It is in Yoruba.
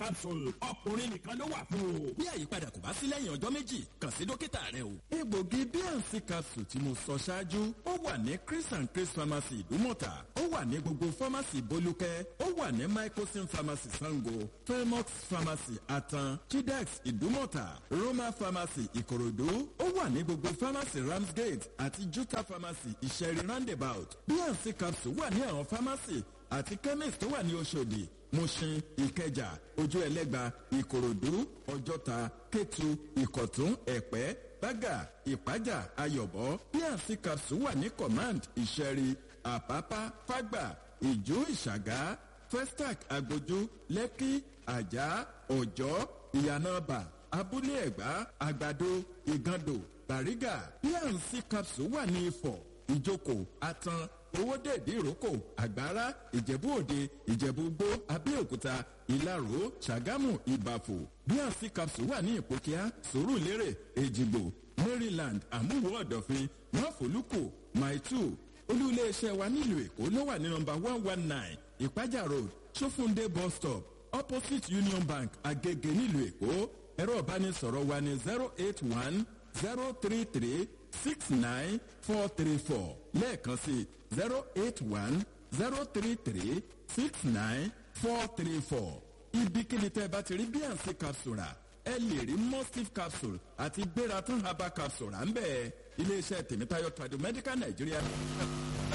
capsule ọkùnrin nìkan ló wà fún o. bí àyípadà kò bá sí lẹ́yìn ọjọ́ méjì kàn sí dókítà rẹ o. egbògi bnc capsule tí mo sọ ṣáájú ó wà ní chris and chris pharmacy ìdúmọ̀tà ó wà ní gbogbo pharmacy bolúkẹ́ ó wà ní microsim pharmacy sango felmox pharmacy atan chidex ìdúmọ̀tà roma pharmacy ìkòròdú ó wà ní gbogbo pharmacy ramsgate àti juta pharmacy ìṣẹ̀rí roundabout bnc capsule wà ní àwọn pharmacy àti chemist tó wà ní oṣòdì mushin ìkẹjà ojú ẹlẹgba ìkòròdú ọjọta kétu ìkọtún ẹpẹ bága ìpájà ayọbọ bnc capsule wà ní command ìṣẹ̀rí àpápá fágbà ìjú ìṣàgá festac agbójú lẹ́kí àjà ọ̀jọ́ ìyànàbà abúlé ẹ̀gbá àgbàdo ìgàndò bàrígà bnc capsule wà ní ifọ̀ ìjókòó atan owódèdè ìrókò àgbára ìjẹ̀bú òde ìjẹ̀bú gbó abẹ́òkúta ìlaró ṣàgámù ìbàfò bnc capsule wà ní ìpòkíà sòrùlérè èjìgbò maryland àmúwò ọ̀dọ̀fin máfòlùkù maitu olú-iléeṣẹ́ wa nílùú èkó ló wà ní nọmba one one nine ìpájà road sófúndé bus stop opposite union bank agege nílùú èkó ẹ̀rọ ìbánisọ̀rọ̀ wa ní zero eight one zero three three six nine four three four lẹ́ẹ̀kan sí zero eight one zero three three six nine four three four ibikíni tẹ́ ẹ bá ti rí bnc capsule rà ẹ lè rí mustif capsule àti gbéra tán herbal capsule rà ń bẹ́ẹ̀ iléeṣẹ́ tèmítáyọ̀ tradu medical nigeria.